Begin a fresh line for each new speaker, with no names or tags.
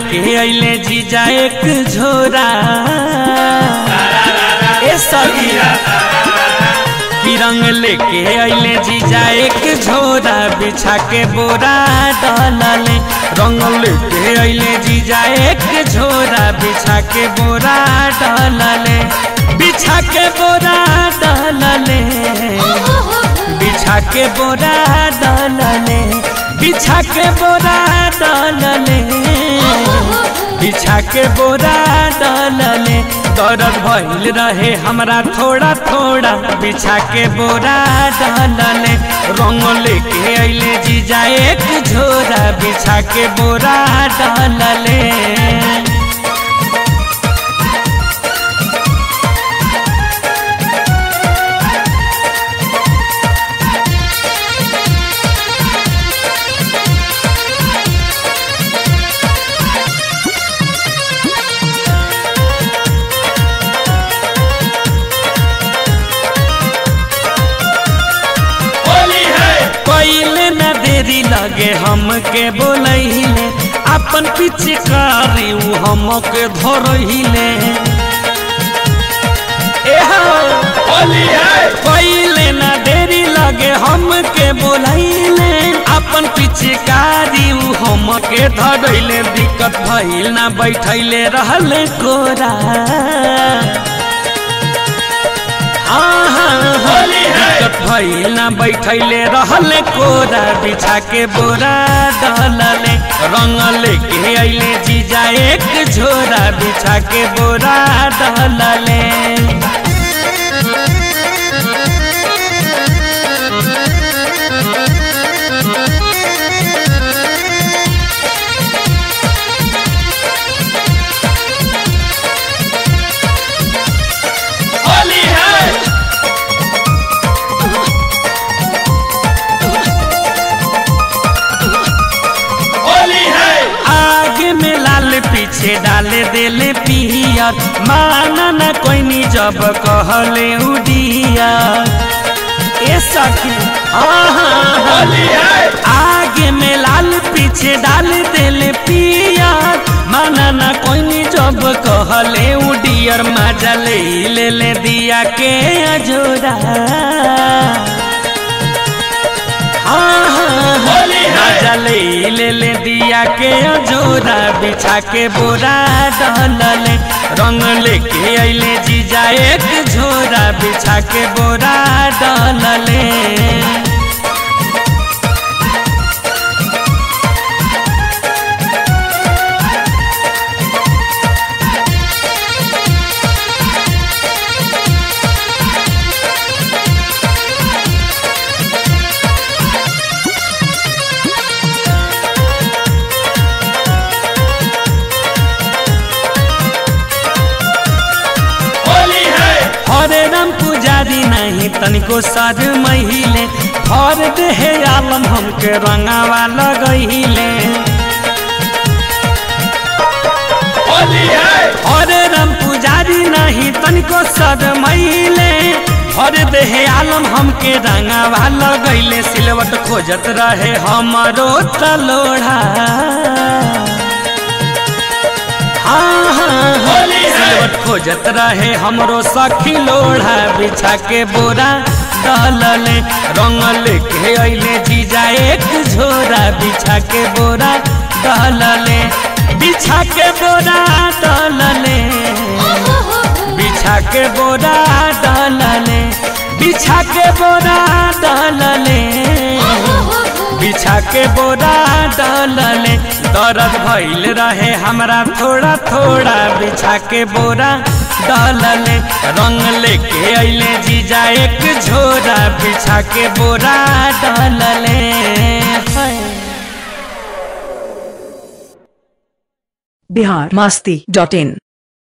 लेके अइले जीजा एक झोरा ए सखी की रंग लेके अइले जीजा एक झोरा बिछा के बोरा डालले रंग लेके अइले जीजा एक झोरा बिछा के बोरा डालले बिछा के बोरा डालले बिछा के बोरा डालले बिछा के बोरा डालले बिछा के बोरा डालले दर्द भइल रहे हमरा थोड़ा थोड़ा बिछा के बोरा डालले रंग लेके अइले जीजा एक झोरा बिछा के बोरा डालले पहले न देरी लगे हमके बोलैले अपन पिचकारी उ हमके धरहिले पहले न देरी लगे हमके बोलैले अपन पिचकारी उ हमके धरहिले दिक्कत भइल ना बैठैले रहले कोरा दिक्कत भइल ना बैठैले रहले कोरा बिछा के बोरा डालले रंग लेके अइले जीजा एक झोरा बिछा के बोरा डालले आगे में लाल पीछे डाले देले पियर माना न कोई नी जब कहले उडिया ए सखी आहा आगे में लाल पीछे डाल देले पियर माना न कोई नी जब कहले उडियर मजा ले ले ले दिया के अजोरा मजा ले ले ले दिया के जोरा बिछा के बोरा डालले रंग लेके अइले जीजा एक झोरा बिछा के बोरा डालले हरे राम पुजारी नहीं तनिको सर महिले भर देहे आलम हमके रंगावा लगहिले हरे राम पुजारी नहीं तनिको सर महिले भर देहे आलम हमके रंगावा लगैले सिलवट खोजत रहे हमरो तलोढ़ा हाँ हाँ हाँ सिलवट खोजत रहे हमरो सखी लोढ़ा बिछा के बोरा डालले रंग लेके अइले जीजा एक झोरा बिछा के बोरा डालले बिछा के बोरा डालले बिछा के बोरा डालले बिछा के बोरा डालले बिछा के बोरा डालले दर्द भइल रहे हमरा थोड़ा थोड़ा बिछा के बोरा डालले रंग लेके अइले जीजा एक झोरा बिछा के बोरा डालले हाय।
बिहार मास्ती डॉट इन